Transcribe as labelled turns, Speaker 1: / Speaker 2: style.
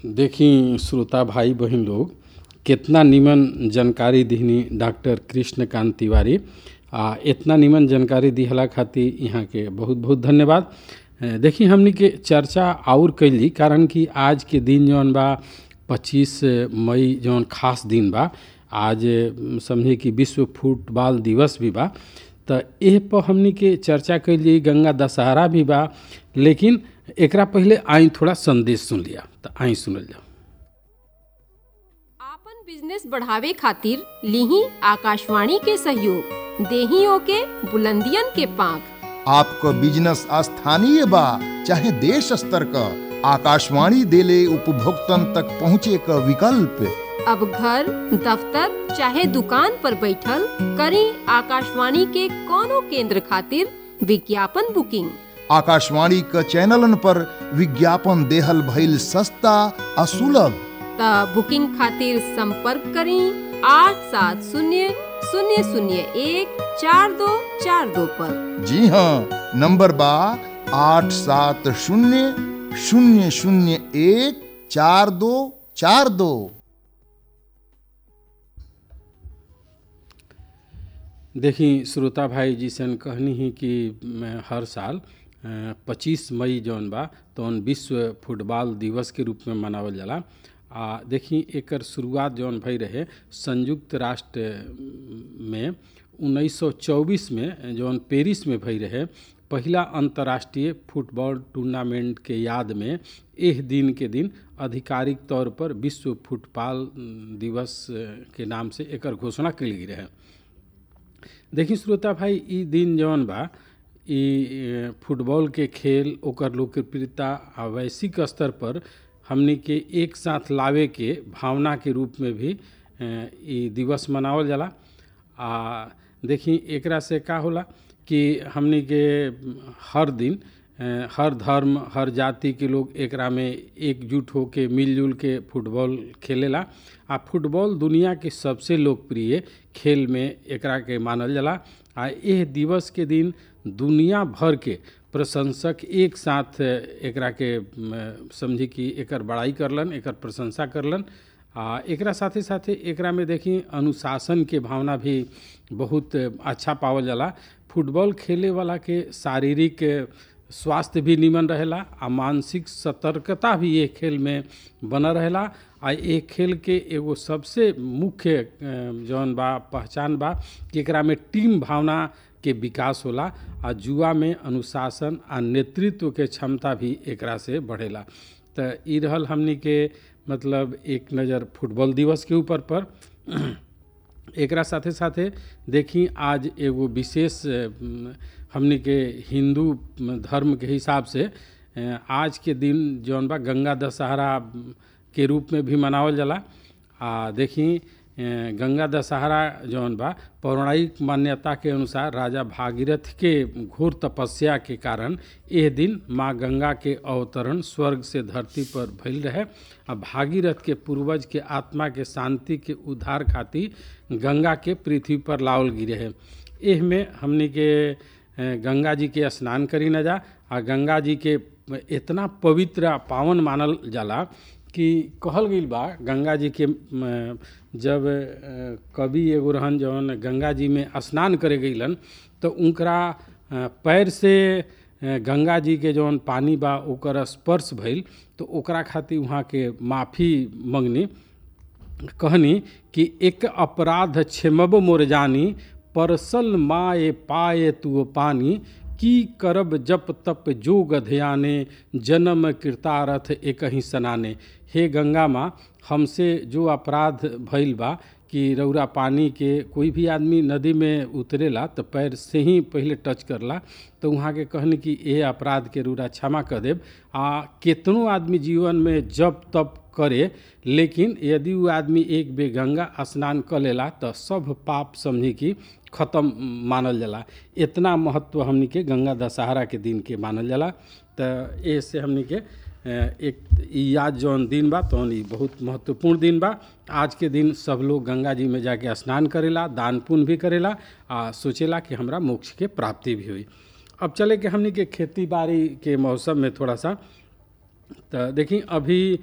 Speaker 1: देखी श्रोता भाई बहन लोग कितना निमन जानकारी दिहनी डॉक्टर कृष्णकांत तिवारी आ इतना निमन जानकारी दिहला खातिर यहाँ के बहुत बहुत धन्यवाद ए, देखी हमनी के चर्चा और कैली कारण कि आज के दिन जौन बा 25 मई जौन खास दिन बा आज म, समझी कि विश्व फुटबॉल दिवस भी बा त एह पर हमनी के चर्चा कैली गंगा दशहरा भी बा लेकिन एकरा पहले आई थोड़ा संदेश सुन लिया त आई सुनल जाओ
Speaker 2: आपन बिजनेस बढ़ावे खातिर लीही आकाशवाणी के सहयोग देही ओके बुलंदियन के पांख
Speaker 3: आपको बिजनेस स्थानीय बा चाहे देश स्तर का आकाशवाणी देले उपभोक्तन तक पहुँचे का विकल्प
Speaker 2: अब घर दफ्तर चाहे दुकान पर बैठल करी आकाशवाणी के कोनो केंद्र खातिर विज्ञापन बुकिंग
Speaker 3: आकाशवाणी क चैनलन पर विज्ञापन देहल भइल सस्ता आ सुलभ
Speaker 2: त बुकिंग खातिर संपर्क करी आठ सात शून्य शून्य शून्य एक चार दो चार दो पर
Speaker 3: जी हाँ नंबर बा आठ सात शून्य शून्य शून्य एक चार दो चार दो
Speaker 1: देखी श्रोता भाई जी सन कहनी ही कि मैं हर साल पच्चीस मई जौन बा तौन विश्व फुटबॉल दिवस के रूप में मनावल जाला आ देखी एकर शुरुआत जौन भई रहे संयुक्त राष्ट्र में 1924 में जौन पेरिस में भई रहे पहिला अंतर्राष्ट्रीय फुटबॉल टूर्नामेंट के याद में एह दिन के दिन आधिकारिक तौर पर विश्व फुटबॉल दिवस के नाम से एकर घोषणा कल गई रहे देखी श्रोता भाई ई दिन जौन बा ई फुटबॉल के खेल ओकर लोकप्रियता आ वैश्विक स्तर पर हमनी के एक साथ लावे के भावना के रूप में भी ई दिवस मनावल जाला आ देखी एकरा से का होला कि हमनी के हर दिन हर धर्म हर जाति के लोग एकरा में एकजुट होके मिलजुल के फुटबॉल खेलेला आ फुटबॉल दुनिया के सबसे लोकप्रिय खेल में एकरा के मानल जाला आ एह दिवस के दिन दुनिया भर के प्रशंसक एक साथ एकरा के समझी कि एकर बड़ाई करलन एकर प्रशंसा करलन आ एकरा साथे साथे एकरा में देखी अनुशासन के भावना भी बहुत अच्छा पावल जाला फुटबॉल खेले वाला के शारीरिक स्वास्थ्य भी निमन रहेला आ मानसिक सतर्कता भी ये खेल में बना रहेला आ ये खेल के एगो सबसे मुख्य जौन बा पहचान बा कि एकरा में टीम भावना के विकास होला आ जुआ में अनुशासन आ नेतृत्व के क्षमता भी एकरा से बढ़ेला तो ई रहल हमनी के मतलब एक नज़र फुटबॉल दिवस के ऊपर पर एकरा साथे साथे देखी आज एगो विशेष हमनी के हिंदू धर्म के हिसाब से आज के दिन जौन बा गंगा दशहरा के रूप में भी मनावल जाला आ देखी गंगा दशहरा जौन बा पौराणिक मान्यता के अनुसार राजा भागीरथ के घोर तपस्या के कारण यह दिन माँ गंगा के अवतरण स्वर्ग से धरती पर भइल रहे आ भागीरथ के पूर्वज के आत्मा के शांति के उद्धार खातिर गंगा के पृथ्वी पर लावल गिरे है एह में हमनी के गंगा जी के स्नान करी न जा आ गंगा जी के इतना पवित्र पावन मानल जाला कि कहल गई बा गंगा जी के जब कवि एगो रहन जौन गंगा जी में स्नान करे गईलन तो उनकरा पैर से गंगा जी के जौन पानी बा ओकर स्पर्श भइल तो ओकरा खातिर वहाँ के माफ़ी मंगनी कहनी कि एक अपराध क्षमब मोर जानी परसल माए पाए तू पानी की करब जप तप जोग ध्याने जन्म कृतारथ एक ही सनाने हे गंगा माँ हमसे जो अपराध भइल बा कि रौरा पानी के कोई भी आदमी नदी में उतरेला तो पैर से ही पहले टच करला तो वहाँ के कहने कि ये अपराध के रूरा क्षमा कर देव आ कितनों आदमी जीवन में जब तप करे लेकिन यदि वो आदमी एक बे गंगा स्नान कर लेला तो सब पाप समझी कि ख़त्म मानल जाला इतना महत्व हमनी के गंगा दशहरा के दिन के मानल जाला तो ऐसे हमनी के एक याद जौन दिन बा तौन ई बहुत महत्वपूर्ण दिन बा आज के दिन सब लोग गंगा जी में जाके स्नान करेला दान पुण्य भी करेला आ सोचेला कि हमरा मोक्ष के प्राप्ति भी हुई अब चले कि हमनी के खेती बाड़ी के मौसम में थोड़ा सा तो देखी अभी